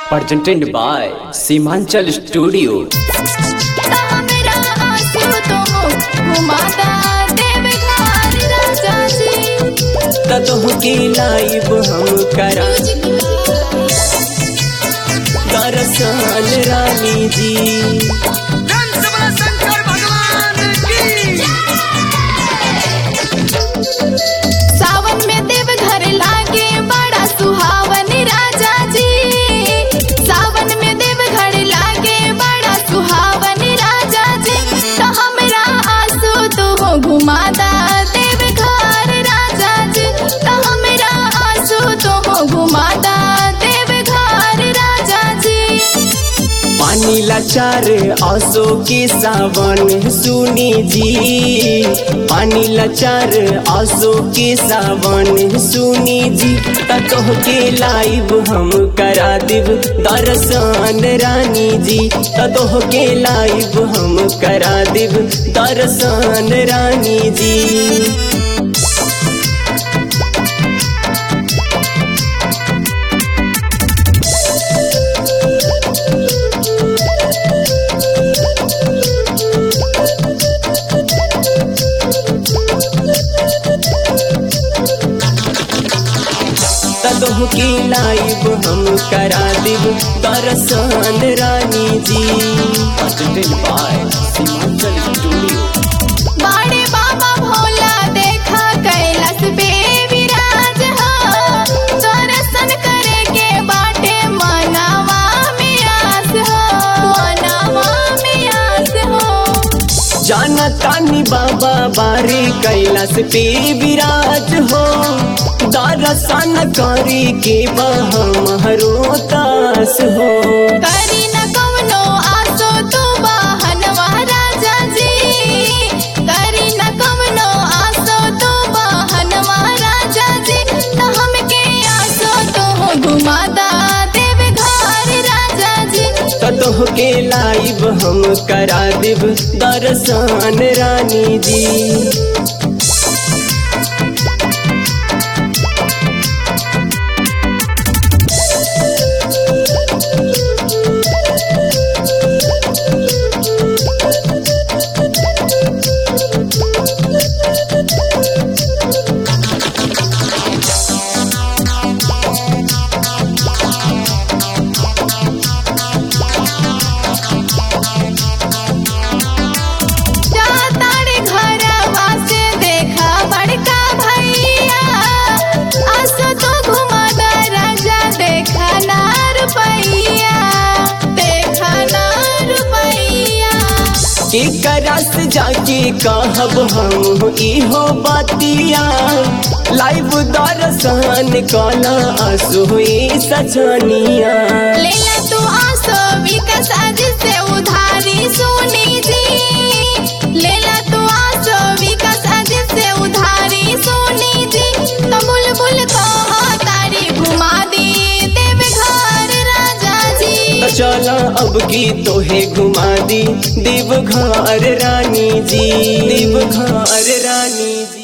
presented by Simanchal Studio. मेरा आंसू तो घुमाता देव घर राजा जी ततोह की लाइव हम करा दरअसल रानी जी शंकर भगवान की सावन में देव घर लागे बड़ा सुहावन राजा जी सावन में देव घर लागे बड़ा सुहावन राजा जी तो हमरा आंसू तो घुमाता देव घर राजा जी तो हमरा आंसू तो घुमाता देव घर राजा जी पानी लाचार आसो के सावन सुनी जी पानी लाचार आसो के सावन सुनी जी ततोह के लाइव हम करा देव दर्शन रानी जी ततोह के लाइव हम करा देव दर्शन रानी जी तदोह की लाइव हम करा देव दर्शन रानी जी presented by Simanchal Studio. बाड़े बाबा भोला देखा कैलाश पे विराज हो दर्शन करे के बाटे मनावा में आस हो मनावा में आस हो जाना तानी बाबा बारे कैलाश पे विराज हो दर्शन करे के बहरो तास हो करी न कवनो आसो तू बहनवा राजा जी करी न कवनो आसो तू बहनवा राजा जी तो हमके आसो तो घुमाता देव घर राजा जी तदोह के लाइव हम करा देव दर्शन रानी जी जातारे घरवा से देखा बड़का भैया आसो तो घुमाता राजा देखा ना रुपैया देखा ना रुपैया एक रस जाके कहब हम इहो बतिया लाइव दर्शन कला असोई सजनिया लेला तू आसो विकास आज से उधारी सुनी जी लेला तू आसो विकास आज से उधारी सुनी जी तो बुलबुल को तारी घुमा दी देव घर राजा जी तो चला अब की तोहे घुमा दी देव घर रानी जी देव घर रानी जी